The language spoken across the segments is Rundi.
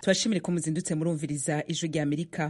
tubashimire ko muzindutse murumviriza ijwi rya amerika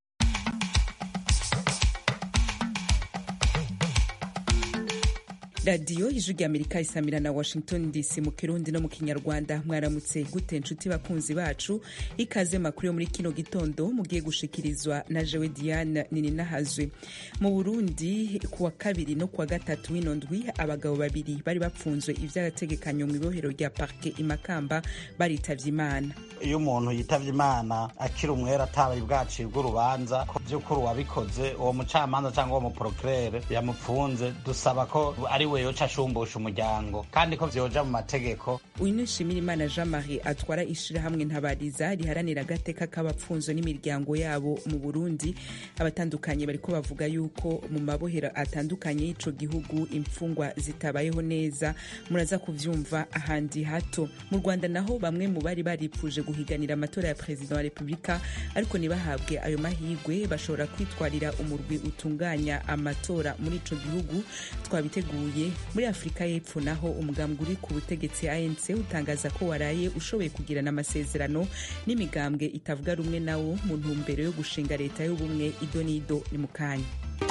radiyo ijwi rya amerika isamira na washington dc mu kirundi no mu kinyarwanda mwaramutse gute nshuti bakunzi bacu ikaze makuru yo muri kino gitondo mugiye gushikirizwa na jewe diane nininahazwe mu burundi kuwa kabiri no kuwa gatatu w'ino ndwi abagabo babiri bari bapfunzwe ivy'agategekanyo mu ibohero rya parke imakamba baritavye imana iyo umuntu yitavye imana akiri umwera atabaye bwacibwa urubanza ko vy'ukuri uwabikoze uwo mucamanza cyangwa uwo muprokirere yamupfunze dusaba ko ari we yoca ashumbusha umuryango kandi ko vyoja mu mategeko uyu ni nshimirimana jean marie atwara ishirahamwe ntabariza riharanira agateka k'abapfunzo n'imiryango yabo mu burundi abatandukanye bariko bavuga yuko mu mabohero atandukanye y'ico gihugu imfungwa zitabayeho neza muraza kuvyumva ahandi hato mu rwanda naho bamwe mu bari baripfuje guhiganira amatora ya perezida wa repubulika ariko ntibahabwe ayo mahigwe bashobora kwitwarira umurwi utunganya amatora muri ico gihugu twabiteguye muri afurika y'epfo naho umugambwe uri ku butegetsi anc utangaza ko waraye ushoboye kugirana amasezerano n'imigambwe itavuga rumwe nawo mu ntumbero yo gushinga leta y'ubumwe ido n'ido ni mu kanya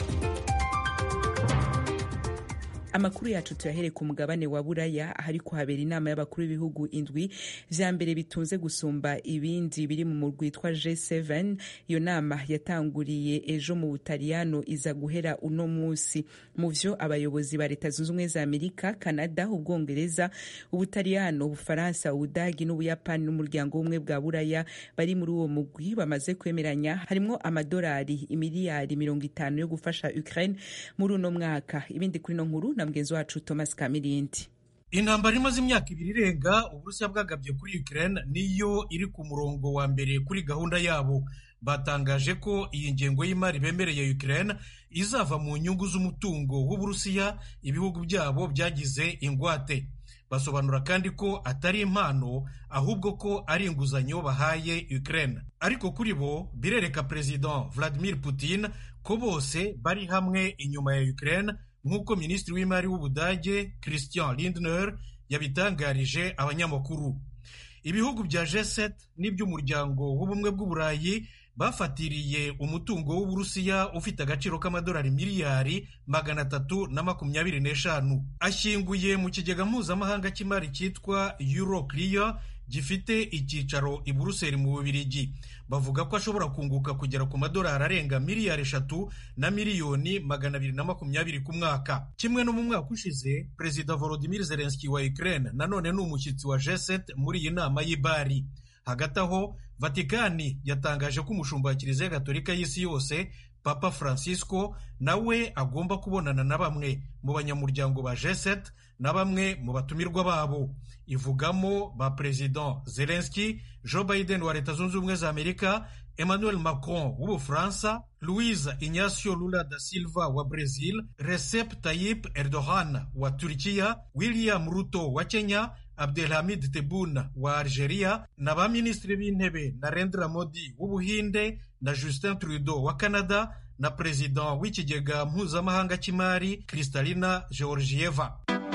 amakuru yacu tuyahere ku mugabane wa buraya ahari kuhabera inama y'abakuru b'ibihugu indwi vya mbere bitunze gusumba ibindi biri mu murwi witwa G7 iyo nama yatanguriye ejo mu Butaliyano iza guhera uno musi mu vyo abayobozi ba leta zunze ubumwe za Amerika Canada ubwongereza Ubutaliyano Ubufaransa Ubudagi n'Ubuyapani n'umuryango w'ubumwe bwa buraya bari muri uwo mugwi bamaze kwemeranya harimwo amadolari imiliyari mirongo itanu yo gufasha Ukraine muri uno mwaka ibindi kuri no nkuru na mugenzi wacu Thomas Kamirindi intambara imaze imyaka ibiri irenga uburusiya bwagabye kuri Ukraine niyo iri ku murongo wa mbere kuri gahunda yabo batangaje ko iyi ngengo y'imari bemereye Ukraine izava mu nyungu z'umutungo w'uburusiya ibihugu byabo byagize ingwate basobanura kandi ko atari impano ahubwo ko ari inguzanyo bahaye Ukraine ariko kuri bo birereka President Vladimir Putin ko bose bari hamwe inyuma ya Ukraine nk'uko minisitiri w'imari w'ubudage christian lindner yabitangarije abanyamakuru ibihugu bya g7 n'iby'umuryango w'ubumwe bw'uburayi bafatiriye umutungo w'uburusiya ufite agaciro k'amadolari miliyari magana atatu na makumyabiri n'eshanu ashyinguye mu kigega mpuzamahanga cy'imari cyitwa euroclear gifite icyicaro i buruseli mu bubirigi bavuga ko ashobora kunguka kugera ku madolari arenga miliyari eshatu na miliyoni magana abiri na makumyabiri ku mwaka kimwe no mu mwaka ushize perezida volodimir zelenski wa ukraine nanone ni umushyitsi wa g7 muri iyi nama y'ibari hagati aho vatikani yatangaje ko umushumba wa kiliziya gatolika y'isi yose papa francisco nawe agomba kubonana na bamwe mu banyamuryango ba g7 na bamwe mu batumirwa babo ivugamo ba perezida zelenski joe biden wa leta zunze ubumwe za amerika emmanuel macron w'ubufaransa louise ignacio lula da silva wa brazil recep tayyip erdogan wa turkiya william ruto wa kenya abdelhamid tebboune wa algeria na ba minisitiri b'intebe narendra modi w'ubuhinde na justin trudeau wa canada na perezida w'ikigega mpuzamahanga cy'imari kristalina georgieva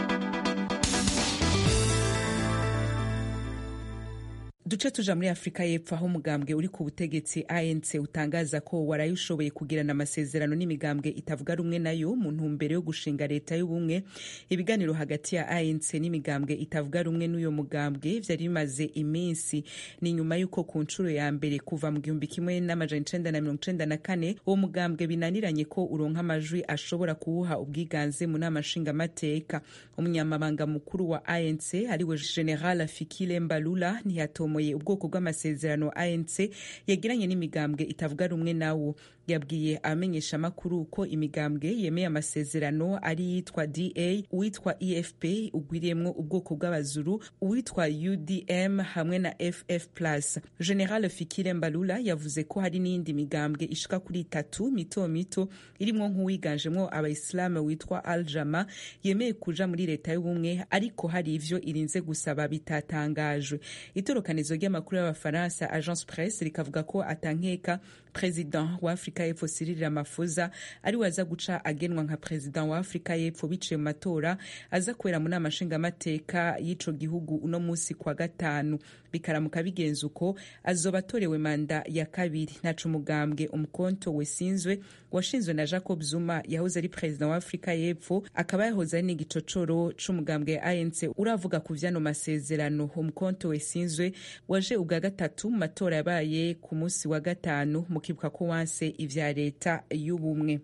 duce tuja muri afurika y'epfo aho umugambwe uri ku butegetsi anc utangaza ko waraye ushoboye kugirana amasezerano n'imigambwe itavuga rumwe nayo mu ntumbero yo gushinga leta y'ubumwe ibiganiro hagati ya anc n'imigambwe itavuga rumwe n'uyo mugambwe vyari bimaze iminsi ni nyuma y'uko ku nshuro ya mbere kuva mu gihumbi kimwe n'amajana icenda na mirongo icenda na kane uwo mugambwe binaniranye ko uronka amajwi ashobora kuwuha ubwiganze mu nama nshingamateka umunyamabanga mukuru wa anc ariwe general fikile mbalula ntiyatomoye ubwoko bw'amasezerano anc yagiranye n'imigambwe itavuga rumwe nawo yabwiye abamenyesha amakuru ko imigambwe yemeye amasezerano ari yitwa da uwitwa efp ugwiriyemwo ubwoko bw'abazuru uwitwa udm hamwe na ff plus general fikire mbalula yavuze ko hari n'iyindi migambwe ishika kuri itatu mito mito irimwo nk'uwiganjemwo abayisilamu witwa al jama yemeye kuja muri leta y'ubumwe ariko hari ivyo irinze gusaba bitatangajwe itorokanizo ry'amakuru y'abafaransa agence presse rikavuga ko atankeka perezida wa afurika y'epfo Cyril Ramaphosa ari we aza guca agenwa nka perezida wa afurika y'epfo biciye mu matora aza kubera mu nama nshingamateka y'ico gihugu uno musi kwa gatanu bikaramuka bigenza uko azoba atorewe manda ya kabiri ntaco umugambwe umukonto wesinzwe washinzwe na jacob zuma yahoze ari perezida wa afurika y'epfo akaba yahoze ari n'igicocoro c'umugambwe anc uravuga ku vyano masezerano umukonto wesinzwe waje ubwa gatatu mu matora yabaye ku munsi wa gatanu mukibuka ko wanse ivya leta y'ubumwe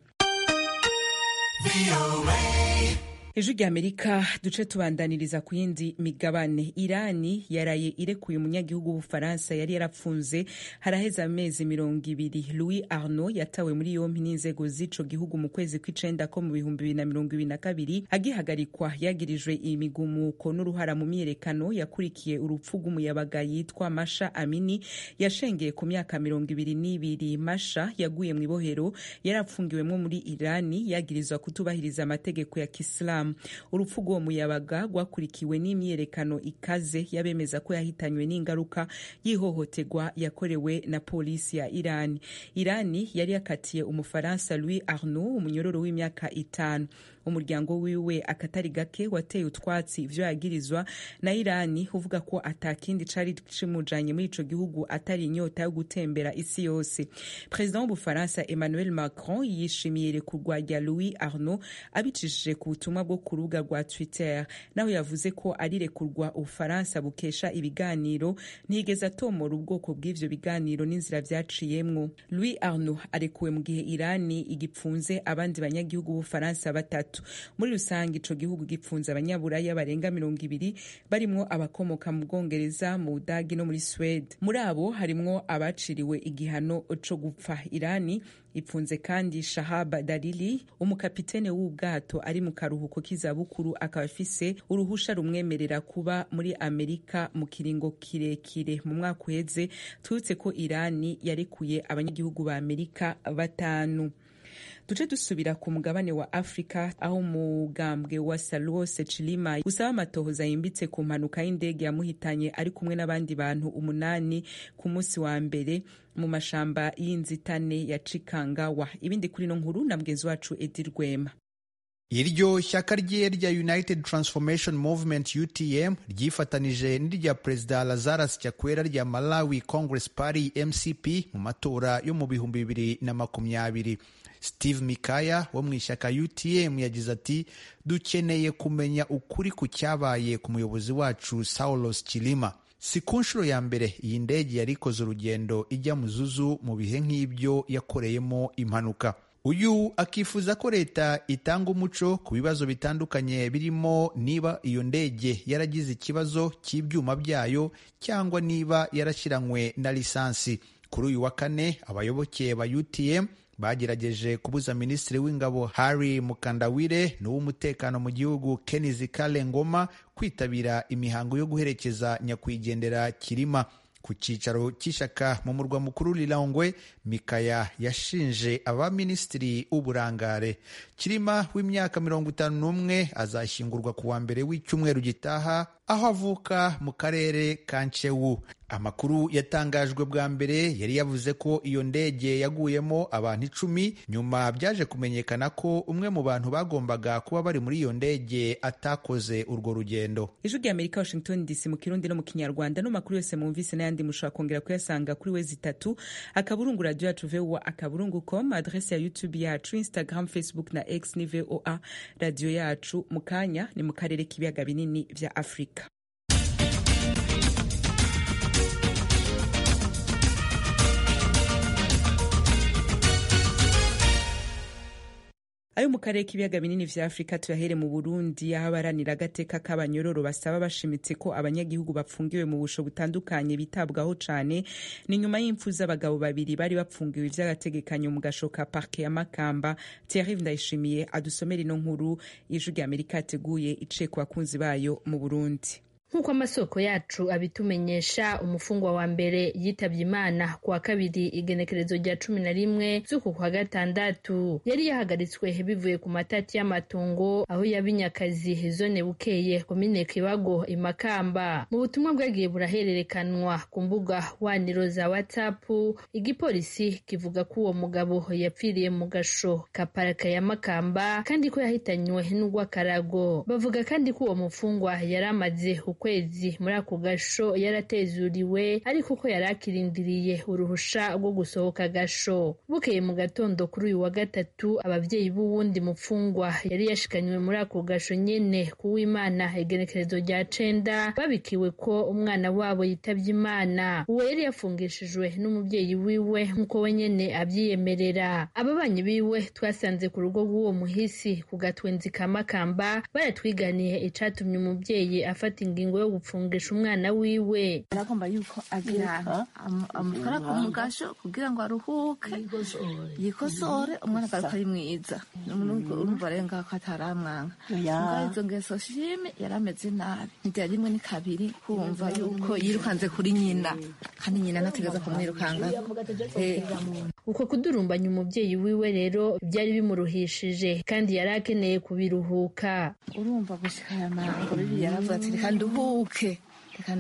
ejo ry'amerika duce tubandaniriza ku yindi migabane irani yaraye irekuye umunyagihugu w'ubufaransa yari yarapfunze haraheze amezi mirongo ibiri louis arnaud yatawe muri yompi n'inzego z'ico gihugu mu kwezi kw'icenda ko mu bihumbi bibiri na mirongo ibiri na kabiri agihagarikwa yagirijwe imigumuko n'uruhara mu myiyerekano yakurikiye urupfu rw'umuyabaga yitwa masha amini yashengeye ku myaka mirongo ibiri n'ibiri masha yaguye mu ibohero yarapfungiwemwo muri irani yagirizwa kutubahiriza amategeko ya kisilamu urupfu rw'uwo muyabaga rwakurikiwe n'imyiyerekano ikaze yabemeza ko yahitanywe n'ingaruka y'ihohoterwa yakorewe na polisi ya irani irani yari yakatiye umufaransa louis arnaud umunyororo w'imyaka itanu umuryango wiwe akatari gake wateye utwatsi ivyo yagirizwa na irani uvuga ko atakindi cari cimujanye muri ico gihugu atari inyota yo gutembera isi yose perezida w'ubufaransa emmanuel macron yishimiye irekurwa rya louis arnaud abicishije ku butumwa bwo ku rubuga rwa twitter naho yavuze ko ari rekurwa ubufaransa bukesha ibiganiro ntiyigeze atomora ubwoko bw'ivyo biganiro n'inzira vyaciyemwo louis arnaud arekuwe mu gihe irani igipfunze abandi banyagihugu b'ubufaransa batatu muri rusange ico gihugu gipfunze abanyaburaya barenga mirongo ibiri barimwo abakomoka mu bwongereza mu budagi no muri swede muri abo harimwo abaciriwe igihano co gupfa irani ipfunze kandi shahaba darili umukapitene w'ubwato ari mu karuhuko k'izabukuru akaba afise uruhusha rumwemerera kuba muri amerika mu kiringo kirekire mu mwaka uheze twibutse ko irani yarekuye abanyagihugu ba amerika batanu duce dusubira ku mugabane wa afurika aho umugambwe wa salwose chilima usaba amatohoza yimbitse ku mpanuka y'indege yamuhitanye ari kumwe n'abandi bantu umunani ku munsi wa mbere mu mashamba y'inzitane ya cikangawa ibindi kuri no nkuru na mugenzi wacu edi rwema iryo shyaka rye rya united transformation movement utm ryifatanije n'irya perezida lazarus chakwera rya malawi congress party mcp mu matora yo mu bihumbi bibiri na makumyabiri steve mikaya wo mu ishyaka utm yagize ati dukeneye kumenya ukuri ku cyabaye ku muyobozi wacu saulos chilima si ku nshuro ya mbere iyi ndege yari ikoze urugendo ijya mu zuzu mu bihe nk'ibyo yakoreyemo impanuka uyu akifuza ko leta itanga umuco ku bibazo bitandukanye birimo niba iyo ndege yaragize ikibazo cy'ibyuma byayo cyangwa niba yarashyiranywe na lisansi kuri uyu wa kane abayoboke ba utm bagerageje kubuza minisitiri w'ingabo Harry Mukandawire n'uw'umutekano mu gihugu Kenizi Kale Ngoma kwitabira imihango yo guherekeza nyakwigendera Kirima ku cyicaro cy'ishyaka mu murwa mukuru Lilongwe Mikaya yashinje abaminisitiri w'uburangare Kirima w'imyaka mirongo itanu n'umwe azashyingurwa ku wa mbere w'icyumweru gitaha aho avuka mu karere ka Nchewu amakuru yatangajwe bwa mbere yari yavuze ko iyo ndege yaguyemo abantu icumi nyuma byaje kumenyekana ko umwe mu bantu bagombaga kuba bari muri iyo ndege atakoze urwo rugendo ijwi rya amerika washington dc mu kirundi no mu kinyarwanda no makuru yose mwumvise n'ayandi mushobora kongera kuyasanga kuri wezi itatu akaburungu radio yacu voa akaburungu com adrese ya youtube yacu instagram facebook na x ni voa radio yacu mu kanya ni mu karere k'ibiyaga binini vya afurika ayo mu karere k'ibiyaga binini vya afurika tuyahere mu burundi aho abaranira agateka k'abanyororo basaba bashimitse ko abanyagihugu bapfungiwe mu busho butandukanye bitabwaho cane ni nyuma y'impfu z'abagabo babiri bari bapfungiwe ivy'agategekanyo mu gasho ka parke ya makamba thierry ndayishimiye adusomera ino nkuru ijwi rya amerika yateguye iciye ku bakunzi bayo mu burundi nk'uko amasoko yacu abitumenyesha umufungwa wa mbere yitabye imana ku wa kabiri igenekerezo rya cumi na rimwe z'uku kwa gatandatu yari yahagaritswe bivuye ku matati y'amatongo aho yabinyakazi zone bukeye komine kibago imakamba mu butumwa bwagiye burahererekanwa ku mbuga waniro za whatsapp igipolisi kivuga ko uwo mugabo yapfiriye mu gasho ka paraka ya makamba kandi ko yahitanywe n'urw'akarago bavuga kandi ko uwo mufungwa yari amaze kwezi muri ako gasho yaratezuriwe ariko ko yari akirindiriye uruhusha rwo gusohoka agasho bukeye mu gatondo kuri uyu wa gatatu ababyeyi b'uwundi mupfungwa yari yashikanywe muri ako gasho nyene kuw'imana igenekerezo rya cenda babikiwe ko umwana wabo yitabye imana uwo yari yafungishijwe n'umubyeyi wiwe nk'uko we nyene abyiyemerera ababanyi biwe twasanze ku rugo rw'uwo muhisi ku gatwenzi ka makamba baratwiganiye icatumye umubyeyi afata ingingo yo gupfungisha umwana wiwe aragomba yuko agira amutwara ku mugasho kugira ngo aruhuke yikosore umwana agaruka ari mwiza urumva rero ngaho ko ataramwanga ngaho izo ngeso shime yari ameze nabi ntibyari rimwe ni kabiri kumva yuko yirukanze kuri nyina kandi nyina ntategeza kumwirukanga uko kudurumbanya umubyeyi wiwe rero byari bimuruhishije kandi yari akeneye kubiruhuka urumva gushika aya mango bibi yaravuga ati reka nduhuke reka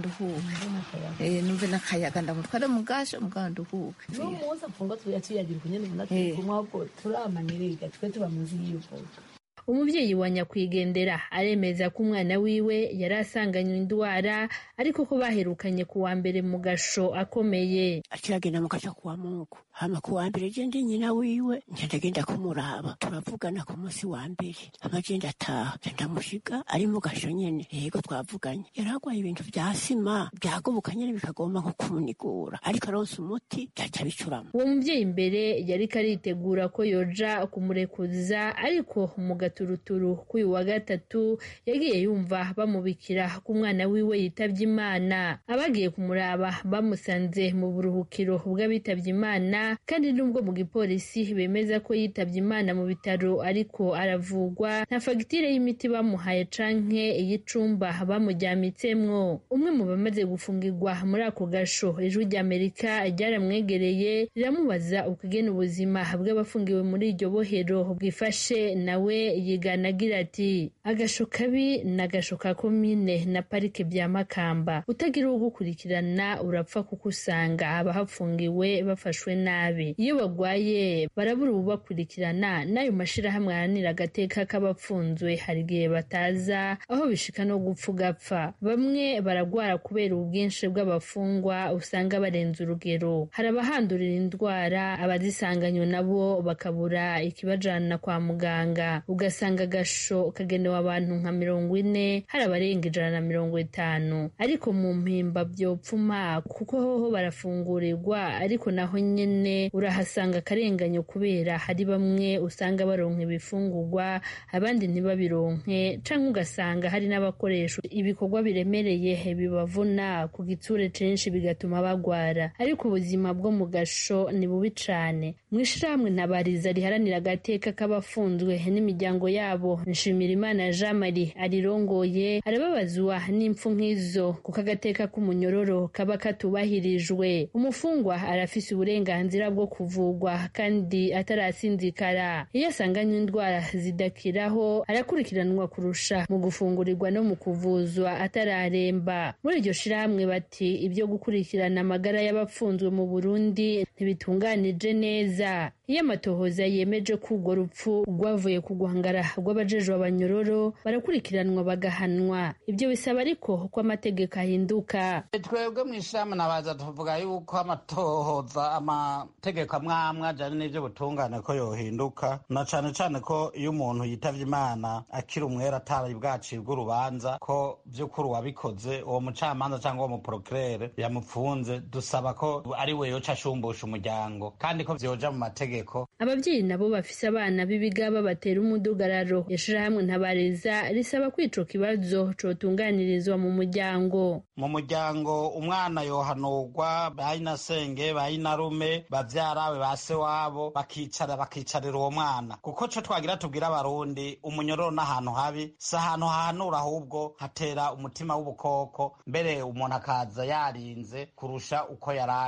nduhuke numve n'akayaga ndamutware mu gasho mugabo nduhuke n'umunsi apfunga tuyagira kunyene ubona turi kumwe ahubwo turamanirega twe tuba munsi y'ivuka umubyeyi wa nyakwigendera aremeza ko umwana wiwe yari asanganywe indwara ariko ko baherukanye ku wa mbere mu gasho akomeye akiragenda mu gasho kuwa mungu hama ku wa mbere je ndi nyina wiwe nca ndagenda kumuraba turavugana ku munsi wa mbere hama je ndataha nca ndamushiga ari mu gasho nyene yego twavuganye yari agwaye ibintu vya sima vyagoboka nyene bikagomba nko kumunigura ariko aronse umuti vyaca bicurama uwo mubyeyi imbere yariko aritegura ko yoja kumurekuza ariko mu gaturuturu k'uyu wa gatatu yagiye yumva bamubikira ko umwana wiwe yitavye imana abagiye kumuraba bamusanze mu buruhukiro bw'abitavye imana kandi nubwo mu gipolisi bemeza ko yitavye imana mu bitaro ariko aravugwa nta fagitire y'imiti bamuhaye canke iy'icumba bamujyamitsemwo umwe mu bamaze gufungirwa muri ako gasho ijwi ry'amerika ryaramwegereye riramubaza ukugena ubuzima bw'abafungiwe muri iryo bohero bwifashe nawe yigana agira ati agasho kabi ni agasho ka komine na parike bya makamba utagira uwo gukurikirana urapfa kuko usanga abahafungiwe bafashwe nabi iyo bagwaye barabura ububakurikirana n'ayo mashirahamwe aharanira agateka k'abapfunzwe hari igihe bataza aho bishika no gupfa ugapfa bamwe baragwara kubera ubwinshi bw'abafungwa usanga barenze urugero hari abahandurira indwara abazisanganywe nabo bakabura ikibajana kwa muganga ugasanga agasho kagenewe abantu nka mirongo ine hari abarenga ijana na mirongo itanu ariko mu mpimba byopfuma kuko hoho barafungurirwa ariko naho nyene urahasanga akarenganyo kubera hari bamwe usanga baronka ibifungurwa abandi ntibabironke canke ugasanga hari n'abakoresha ibikorwa biremereye bibavuna ku gitsure censhi bigatuma bagwara ariko ubuzima bwo mu gasho ni bubi cane mw'ishirahamwe ntabariza riharanira agateka k'abafunzwe n'imiryango yabo nshimirimana jean marie arirongoye arababazwa n'impfu nk'izo kuko agateka k'umunyororo kaba katubahirijwe umufungwa arafise uburenganzira bwo kuvugwa kandi atarasinzikara iyo asanganywe indwara zidakiraho arakurikiranwa kurusha mu gufungurirwa no mu kuvuzwa atararemba muri iryo shirahamwe bati ibyo gukurikirana amagara y'abapfunzwe mu burundi ntibitunganije neza iyo amatohoza yemeje ko urwo rupfu rwavuye ku guhangara rw'abajejwe abanyororo barakurikiranwa bagahanwa ibyo bisaba ariko ko amategeko ahinduka twebwe mu ishirahamwe nabaza tuvuga yuko amatohoza amategeko amwe amwe ajyanye n'ibyo butungane ko yohinduka na cane cane ko iyo umuntu yitavye imana akiri umwera atari bwacibwa urubanza ko vy'ukuri uwabikoze uwo mucamanza cyangwa uwo muprokirere yamupfunze dusaba ko ari we yoca ashumbusha umuryango kandi ko vyoja mu mategeko ababyeyi nabo bafise abana b'ibigaba batera umudugararo ishirahamwe ntabariza risaba ko ico kibazo cotunganirizwa mu muryango mu muryango umwana yohanurwa bayinasenge bayinarume bavyarawe ba se wabo bakicara bakicarira uwo mwana kuko co twagira tubwira abarundi umunyororo n'ahantu habi si ahantu hahanura ahubwo hatera umutima w'ubukoko mbere umuntu akaza yarinze kurusha uko yarari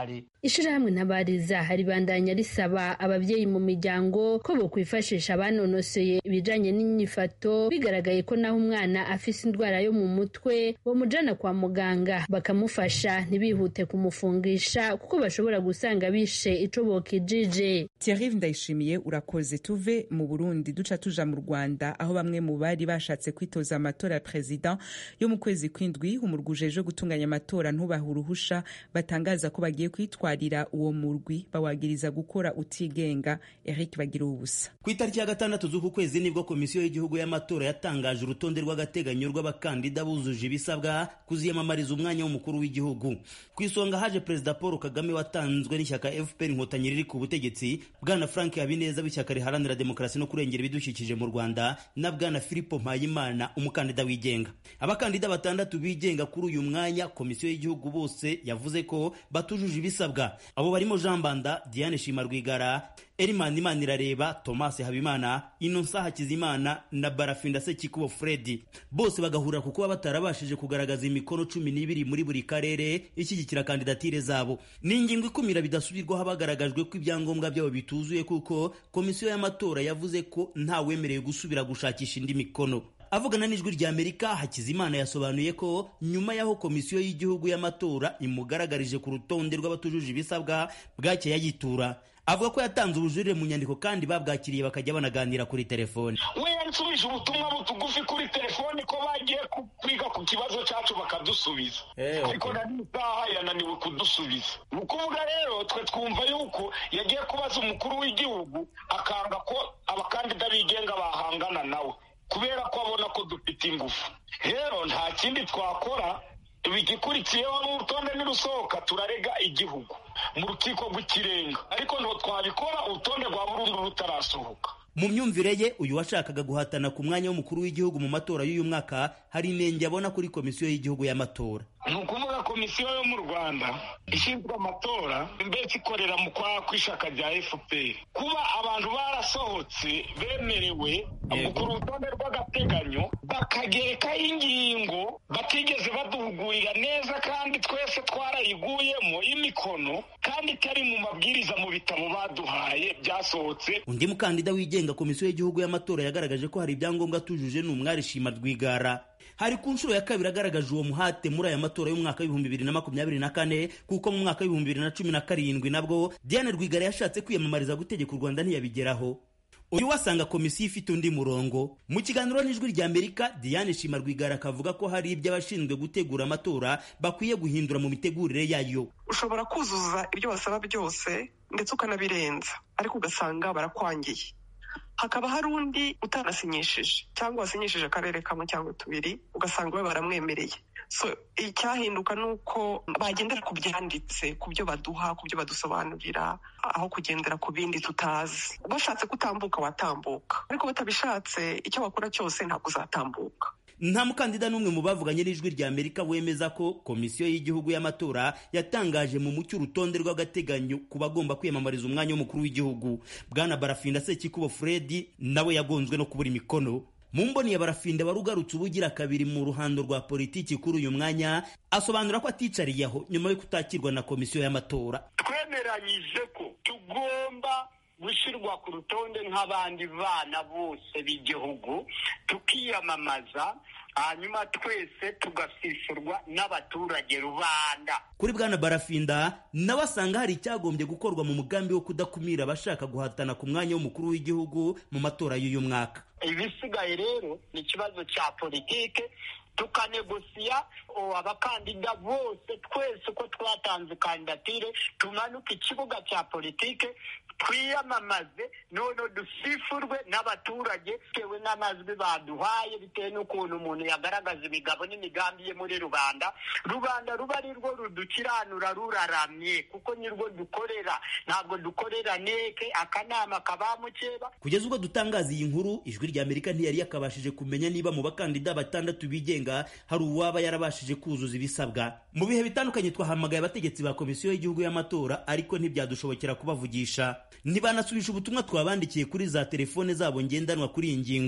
ishirahamwe ntabariza ribandanya risaba abavyeyi mu miryango ko bokwifashisha abanonosoye ibijanye n'inyifato bigaragaye ko naho umwana afise indwara yo mu mutwe bomujana kwa muganga bakamufasha ntibihute kumufungisha kuko bashobora gusanga bishe ico bokijije Thierry Ndayishimiye urakoze tuve mu Burundi duca tuja mu Rwanda aho bamwe mu bari bashatse kwitoza amatora ya president yo mu kwezi kwindwi umurwi ujejwe gutunganya amatora ntubaha uruhusha batangaza ko bagiye kwitwarira uwo murwi bawagiriza gukora utigenga Eric bagira ubusa ku itariki ya gatandatu z'uku kwezi nibwo komisiyo y'igihugu y'amatora yatangaje urutonde rw'agateganyo rw'abakandida bujuje ibisabwa kuziyamamariza umwanya w'umukuru w'igihugu ku isonga haje perezida paul kagame watanzwe n'ishyaka fpr inkotanyi riri ku butegetsi bwana frank habineza w'ishyaka riharanira demokarasi no kurengera ibidukikije mu rwanda na bwana filipo mpayimana umukandida wigenga abakandida batandatu bigenga kuri uyu mwanya komisiyo y'igihugu bose yavuze ko batujuje ibisabwa abo barimo jean banda diane shima rwigara Elimani Imanirareba Thomas Habimana Innocent Hakizimana na Barafinda Sekikubo Fredi bose bagahurira ku kuba batarabashije kugaragaza imikono cumi n'ibiri muri buri karere ishyigikira kandidatire zabo ni ingingo ikumira bidasubirwaho bagaragajwe ko ibyangombwa byabo bituzuye kuko komisiyo y'amatora yavuze ko ntawemerewe gusubira gushakisha indi mikono avugana n'ijwi rya amerika hakizimana yasobanuye ko nyuma y'aho komisiyo y'igihugu y'amatora imugaragarije ku rutonde rw'abatujuje ibisabwa bwakeye ayitura avuga ko yatanze ubujurire mu nyandiko kandi babwakiriye bakajya banaganira kuri telefone we yansubije ubutumwa butugufi kuri telefone ko bagiye kwiga ku kibazo cyacu bakadusubiza ariko na n'isaha yananiwe kudusubiza ni ukuvuga rero twe twumva yuko yagiye kubaza umukuru w'igihugu akanga ko abakandida bigenga bahangana nawe kubera ko abona ko dufite ingufu rero nta kindi twakora igikurikiyeho n'urutonde nirusohoka turarega igihugu mu rukiko rw'ikirenga ariko ntabwo twabikora urutonde rwa burundu rutarasohoka mu myumvire ye uyu washakaga guhatana ku mwanya w'umukuru w'igihugu mu matora y'uyu mwaka hari inenge abona kuri komisiyo y'igihugu y'amatora ni ukuvuga komisiyo yo mu rwanda ishinzwe amatora mbese ikorera mu kwa kw'ishyaka rya fpr kuba abantu barasohotse bemerewe ku rutonde rw'agateganyo bakagerekaho ingingo batigeze baduhugurira neza kandi twese twarayiguyemo imikono kandi itari mu mabwiriza mu bitabo baduhaye byasohotse undi mukandida wigenga komisiyo y'igihugu y'amatora yagaragaje ko hari ibyangombwa atujuje ni umwari shima rwigara hari ku nshuro ya kabiri agaragaje uwo muhate muri aya matora y'umwaka w'ibihumbi bibiri na makumyabiri na kane kuko mu mwaka w'ibihumbi bibiri na cumi na karindwi nabwo diane rwigara yashatse kwiyamamariza gutegeka u rwanda ntiyabigeraho uyu wasanga komisiyo ifite undi murongo mu kiganiro n'ijwi rya amerika diane shima rwigara akavuga ko hari ibyo abashinzwe gutegura amatora bakwiye guhindura mu mitegurire yayo ushobora kuzuza ibyo basaba byose ndetse ukanabirenza ariko ugasanga barakwangiye hakaba hari undi utanasinyishije cyangwa wasinyishije akarere kamwe cyangwa tubiri ugasanga we baramwemereye so icyahinduka ni uko bagendera ku byanditse ku byo baduha ku byo badusobanurira aho kugendera ku bindi tutazi bashatse kutambuka watambuka ariko batabishatse icyo bakora cyose ntabwo uzatambuka nta mukandida n'umwe mu bavuganye n'ijwi rya amerika wemeza ko komisiyo y'igihugu y'amatora yatangaje mu mucyo urutonde rw'agateganyo ku bagomba kwiyamamariza umwanya w'umukuru w'igihugu bwana barafinda sekikubo fredi nawe yagonzwe no kubura imikono mu mboni ya barafinda wari ugarutse ubugira kabiri mu ruhando rwa politiki kuri uyu mwanya asobanura ko aticariye aho nyuma yo kutakirwa na komisiyo y'amatora twemeranyije ko tugomba gushyirwa ku rutonde nk'abandi bana bose b'igihugu tukiyamamaza hanyuma twese tugasishurwa n'abaturage rubanda kuri bwana barafinda nawe asanga hari icyagombye gukorwa mu mugambi wo kudakumira abashaka guhatana ku mwanya w'umukuru w'igihugu mu matora y'uyu mwaka ibisigaye rero ni ikibazo cya politike tukanegosiya abakandida bose twese uko twatanze kandidatire tumanuke ikibuga cya politike twiyamamaze none dusifurwe n'abaturage bitewe n'amajwi baduhaye bitewe n'ukuntu umuntu yagaragaza imigabo n'imigambi ye muri rubanda rubanda ruba ari rwo rudukiranura ruraramye kuko nirwo dukorera ntabwo dukorera neke akanama kabamukeba kugeza ubwo dutangaza iyi nkuru ijwi rya amerika ntiyari yakabashije kumenya niba mu bakandida batandatu bigenga hari uwaba yarabashije kuzuza ibisabwa mu bihe bitandukanye twahamagaye abategetsi ba komisiyo y'igihugu y'amatora ariko ntibyadushobokera kubavugisha ntibanasubisha ubutumwa twabandikiye kuri za telefone zabo ngendanwa kuri iyi ngingo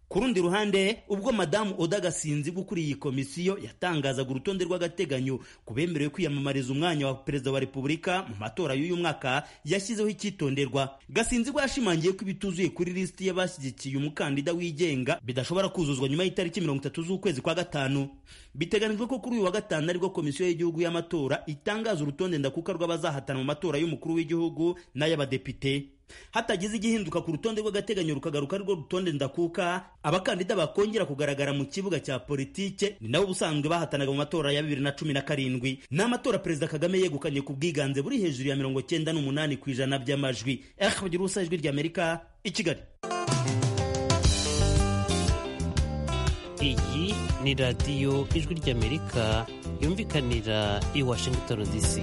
ku rundi ruhande ubwo madamu oda gasinzi ukuriye iyi komisiyo yatangazaga urutonde rw'agateganyo ku bemerewe kwiyamamariza umwanya wa perezida wa repubulika mu matora y'uyu mwaka yashyizeho icyitonderwa gasinzi bwo yashimangiye ko ibituzuye kuri lisiti y'abashyigikiye umukandida wigenga bidashobora kuzuzwa nyuma y'itariki mirongo itatu z'ukwezi kwa gatanu biteganijwe ko kuri uyu wa gatanu aribwo komisiyo y'igihugu y'amatora itangaza urutonde ndakuka rw'abazahatana mu matora y'umukuru w'igihugu n'ay'abadepite hatagize igihinduka ku rutonde rw'agateganyo rukagaruka arirwo rutonde ndakuka abakandida bakongera kugaragara mu kibuga cya politike ni nabo ubusanzwe bahatanaga mu matora ya bibiri na cumi na karindwi ni amatora perezida kagame yegukanye ku bwiganze buri hejuru ya mirongo cyenda n'umunani ku ijana by'amajwi eh bagira ubusa ijwi ry'amerika i kigali iyi ni radiyo ijwi ry'amerika yumvikanira i washington dc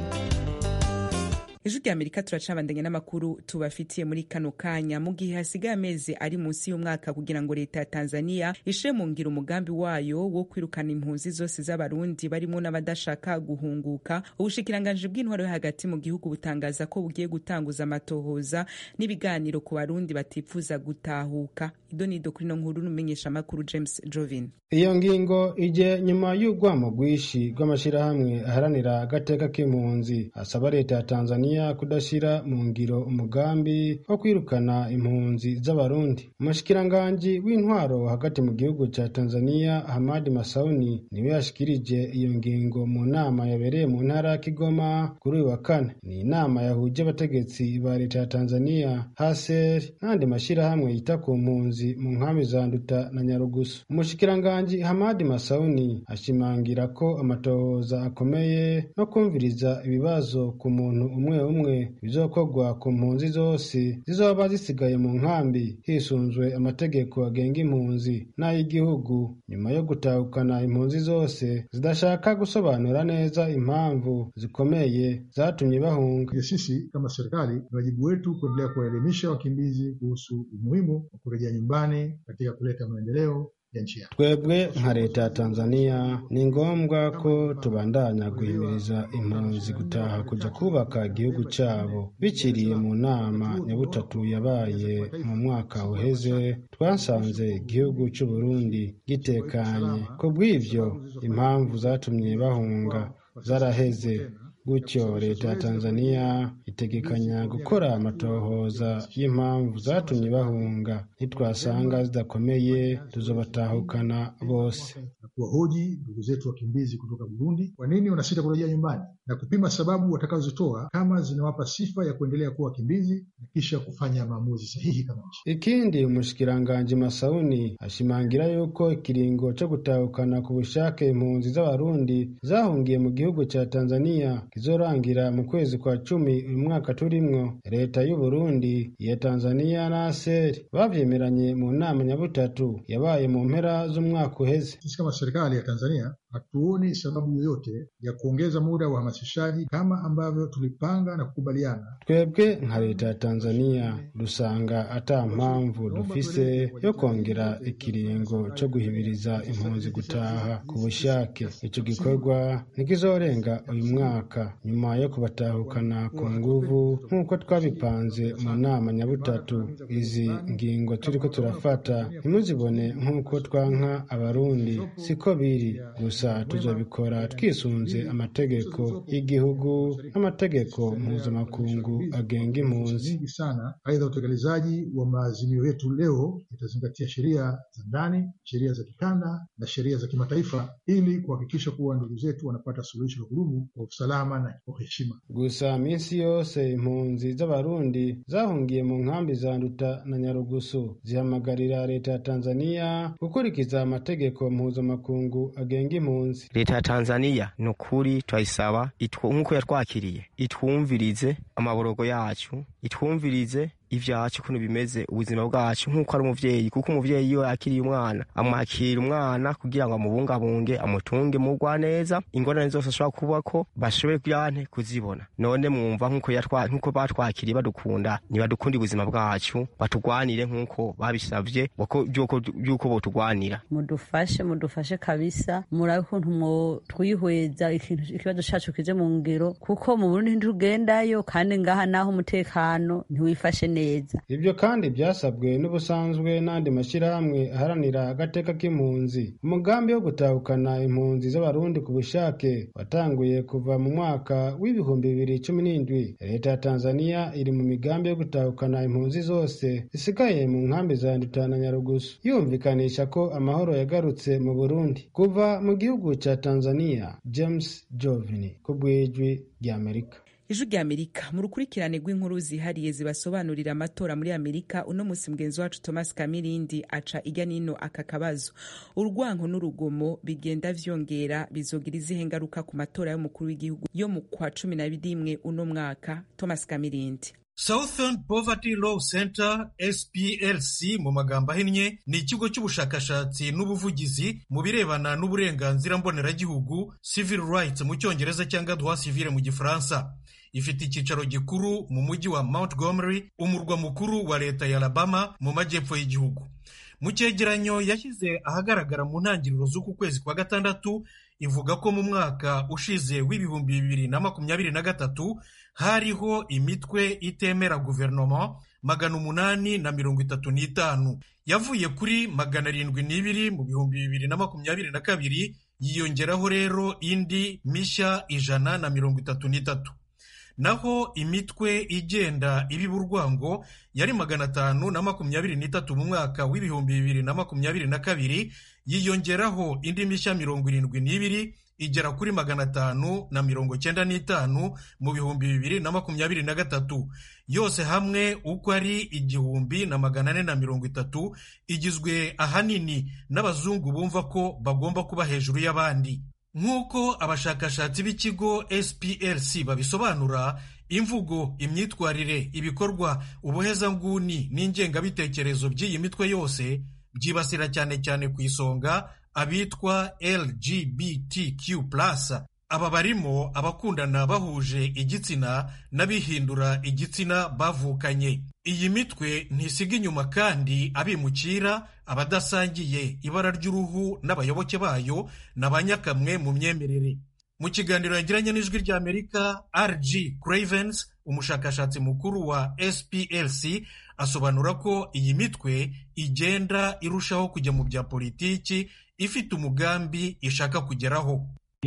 ijwi rya amerika turacabandanya n'amakuru tubafitiye muri kano kanya mu gihe hasigaye amezi ari munsi y'umwaka kugira ngo leta ya tanzania ishe mu ngiro umugambi wayo wo kwirukana impunzi zose z'abarundi barimo n'abadashaka guhunguka ubushikiranganji bw'intwaro yo hagati mu gihugu butangaza ko bugiye gutanguza amatohoza n'ibiganiro ku barundi batifuza gutahuka idonido kuri no nkuru n'umumenyesha amakuru james jovin iyo ngingo ije nyuma y'urwamo rwinshi rw'amashyirahamwe aharanira agateka k'impunzi asaba leta ya tanzania kudashyira mu ngiro umugambi wo kwirukana impunzi z'abarundi umushikiranganji w'intwaro hagati mu gihugu cya tanzania hamadi masauni niwe yashikirije iyo ngingo mu nama yabereye mu ntara ya kigoma kuri uyu wa kane ni inama yahuje abategetsi ba leta ya tanzania haser n'andi mashyirahamwe yita ku mpunzi mu nkambi za nduta na nyarugusu umushikiranganji hamadi masauni ashimangira ko amatohoza akomeye no kumviriza ibibazo ku muntu umwe umwe bizokorwa ku mpunzi zose zizoba zisigaye mu nkambi hisunzwe amategeko agenga impunzi n'ay'igihugu nyuma yo gutahukana impunzi zose zidashaka gusobanura neza impamvu zikomeye zatumye bahunga. Sisi kama serikali ni wajibu wetu kuendelea kuwaelimisha wakimbizi kuhusu umuhimu wa kurejea nyumbani katika kuleta maendeleo twebwe nka leta ya tanzania ni ngombwa ko tubandanya guhimiriza impunzi gutaha kujya kubaka igihugu cyabo bikiriye mu nama nyabutatu yabaye mu mwaka uheze twasanze igihugu cy'u Burundi gitekanye ku bw'ibyo impamvu zatumye bahunga zaraheze gutyo leta ya tanzania itegekanya gukora amatohoza y'impamvu zatumye bahunga nitwasanga zidakomeye tuzobatahukana bose na kuwahoji ndugu zetu wakimbizi kutoka burundi kwa nini wanasita kurejea nyumbani na kupima sababu watakazozitoa kama zinawapa sifa ya kuendelea kuwa wakimbizi na kisha kufanya maamuzi sahihi kama nchi ikindi umushikiranganji masauni ashimangira yuko ikiringo cyo gutahukana ku bushake impunzi z'abarundi zahungiye mu gihugu cya tanzania kizorangira mu kwezi kwa cumi uyu mwaka turimwo leta y'u Burundi iya Tanzania na ASER bavyemeranye mu nama nyabutatu yabaye mu mpera z'umwaka uheze. Sisi kama serikali ya Tanzania hatuoni sababu yoyote ya kuongeza muda wa uhamasishaji kama ambavyo tulipanga na kukubaliana. Twebwe nka leta ya Tanzania dusanga ata mpamvu dufise yo kongera ikiringo cyo guhibiriza impunzi gutaha ku bushake. Ico gikorwa ntikizorenga uyu mwaka nyuma yo kubatahukana ku nguvu nk'uko twabipanze mu nama nyabutatu. Izi ngingo turiko turafata ntimuzibone nk'uko twanka abarundi siko biri gusa tuzabikora twisunze amategeko y'igihugu n'amategeko mpuzamakungu agenga impunzi sana. Aidha, utekelezaji wa maazimio yetu leo itazingatia sheria za ndani, sheria za kikanda na sheria za kimataifa ili kuhakikisha kuwa ndugu zetu wanapata suluhisho la kudumu kwa usalama na kwa heshima. Gusa minsi yose impunzi z'abarundi zahungiye mu nkambi za Nduta na Nyarugusu zihamagarira leta ya Tanzania gukurikiza amategeko mpuzamakungu agenga impunzi. leta ya tanzania ni ukuri turayisaba nk'uko yatwakiriye itwumvirize amaborogo yacu itwumvirize ivyacu ukuntu bimeze ubuzima bwacu nk'uko ari umuvyeyi kuko umuvyeyi iyo yakiriye umwana amwakira umwana kugira ngo amubungabunge amutunge mugwa neza ingorane zose ashobora kubako bashobore kuyante kuzibona none mwumva nk'uko nk'uko batwakiriye badukunda nibadukunda ubuzima bwacu batugwanire nk'uko babisavye vy'uko botugwanira mudufashe mudufashe kabisa murabe ukuntu mwo twihweza ikibazo cacu kije mu ngero kuko mu burundi ntitugendayo kandi ngaha naho umutekano ntiwifashe neza neza ibyo kandi byasabwe n'ubusanzwe n'andi mashyirahamwe aharanira agateka k'impunzi umugambi wo gutahukana impunzi z'abarundi ku bushake watanguye kuva mu mwaka w'ibihumbi bibiri cumi n'indwi leta ya tanzania iri mu migambi yo gutahukana impunzi zose zisigaye mu nkambi za nduta na nyarugusu yumvikanisha ko amahoro yagarutse mu burundi kuva mu gihugu cya tanzania james jovini ku bw'ijwi ry'amerika ijwi rya amerika mu rukurikirane rw'inkuru zihariye zibasobanurira amatora muri amerika uno munsi mugenzi wacu thomas kamirindi aca ijya nino aka kabazo urwango n'urugomo bigenda vyongera bizogira izihe ngaruka ku matora y'umukuru w'igihugu yo mu kwa cumi na rimwe uno mwaka thomas kamirindi Southern Poverty Law Center SPLC mu magambo ahinnye ni ikigo cy'ubushakashatsi n'ubuvugizi mu birebana n'uburenganzira mboneragihugu civil rights mu cyongereza cyangwa droit civil mu gifaransa ifite icyicaro gikuru mu mujyi wa Montgomery umurwa mukuru wa leta ya Alabama mu majyepfo y'igihugu mu cyegeranyo yashyize ahagaragara mu ntangiriro z'uku kwezi kwa gatandatu ivuga ko mu mwaka ushize w'ibihumbi bibiri na makumyabiri na gatatu hariho imitwe itemera guverinoma magana umunani na mirongo itatu n'itanu yavuye kuri magana arindwi n'ibiri mu bihumbi bibiri na makumyabiri na kabiri yiyongeraho rero indi mishya ijana na mirongo itatu n'itatu naho imitwe igenda ibiba urwango yari magana atanu na makumyabiri n'itatu mu mwaka w'ibihumbi bibiri na makumyabiri na kabiri yiyongeraho indi mishya mirongo irindwi n'ibiri igera kuri magana atanu na mirongo cyenda n'itanu mu bihumbi bibiri na makumyabiri na gatatu yose hamwe uko ari igihumbi na magana ane na mirongo itatu igizwe ahanini n'abazungu bumva ko bagomba kuba hejuru y'abandi nk'uko abashakashatsi b'ikigo SPLC babisobanura imvugo imyitwarire ibikorwa ubuhezanguni n'ingengabitekerezo by'iyi mitwe yose byibasira cyane cyane ku isonga abitwa LGBTQ+ aba barimo abakundana bahuje igitsina n'abihindura igitsina bavukanye iyi mitwe ntisiga inyuma kandi abimukira abadasangiye ibara ry'uruhu n'abayoboke bayo na ba nyakamwe mu myemerere mu kiganiro yagiranye n'ijwi ry'amerika rg cravens umushakashatsi mukuru wa SPLC asobanura ko iyi mitwe igenda irushaho kujya mu bya politiki ifite umugambi ishaka kugeraho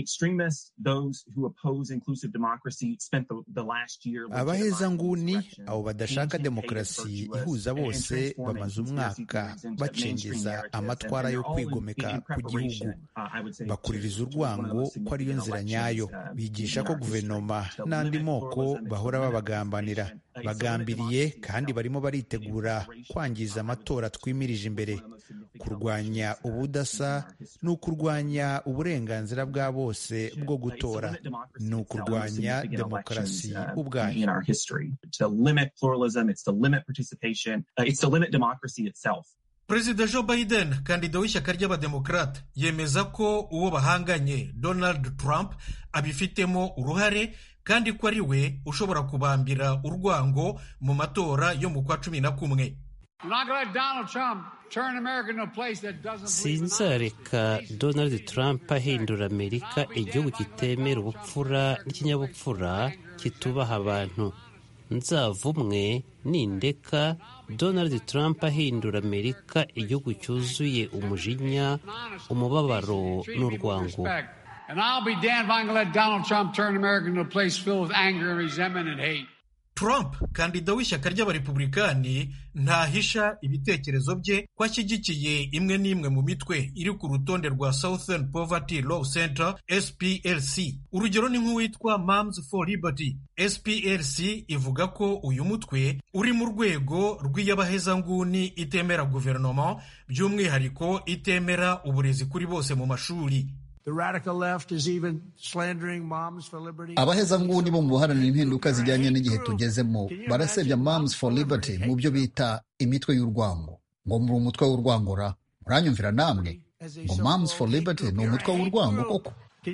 abahezanguni abo badashaka demokarasi ihuza bose bamaze umwaka bacengeza amatwara yo kwigomeka ku gihugu bakuririza urwango ko ariyo nzira nyayo bigisha ko guverinoma n'andi moko bahora babagambanira bagambiriye kandi barimo baritegura kwangiza amatora twimirije imbere kurwanya ubudasa ni ukurwanya uburenganzira bwa bose bwo gutora ni ukurwanya demokarasi ubwayo perezida joe biden kandida w'ishyaka ry'abademokarate yemeza ko uwo bahanganye donald trump abifitemo uruhare kandi ko ari we ushobora kubambira urwango mu matora yo mu kwa cumi na kumwe sinzareka donald trump ahindura amerika igihugu kitemera ubupfura n'ikinyabupfura kitubaha abantu nzavumwe nindeka donald trump ahindura amerika igihugu cyuzuye umujinya umubabaro n'urwango Trump kandida w'ishyaka ry'abarepublikani ntahisha ibitekerezo bye ko ashyigikiye imwe n'imwe mu mitwe iri ku rutonde rwa Southern Poverty Law Center SPLC urugero ni nk'uwitwa Moms for Liberty SPLC ivuga ko uyu mutwe uri mu rwego rw'iyabahezanguni itemera guverinoma by'umwihariko itemera uburezi kuri bose mu mashuri abahezanguni bo mu guharanira impinduka zijyanye n'igihe tugezemo barasebya Moms for Liberty mu byo bita imitwe y'urwango ngo muri umutwe w'urwangora muranyumvira namwe ngo Moms for Liberty ni umutwe w'urwango koko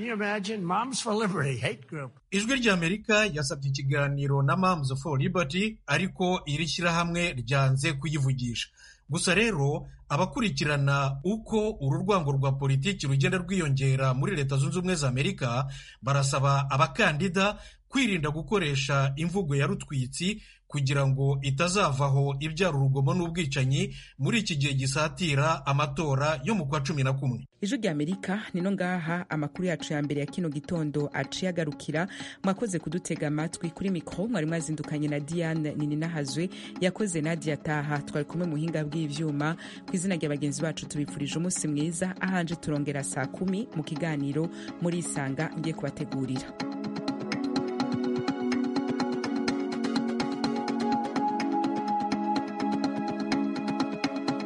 ijwi ry'amerika yasabye ikiganiro na Moms for Liberty ariko iri shyirahamwe ryanze kuyivugisha gusa rero abakurikirana uko uru rwango rwa politiki rugenda rwiyongera muri leta zunze ubumwe za amerika barasaba abakandida kwirinda gukoresha imvugo ya rutwitsi kugira ngo itazavaho ibyara urugomo n'ubwicanyi muri iki gihe gisatira amatora yo mu kwa cumi na kumwe ijwi rya amerika nino ngaha amakuru yacu ya mbere ya kino gitondo aciye agarukira mwakoze kudutega amatwi kuri mikoro mwari mwazindukanye na diane nininahazwe yakoze nadia taha twari kumwe mu buhinga bw'ivyuma ku izina rya bagenzi bacu tubifurije umunsi mwiza ahanje turongera saa kumi mu kiganiro muri isanga ngiye kubategurira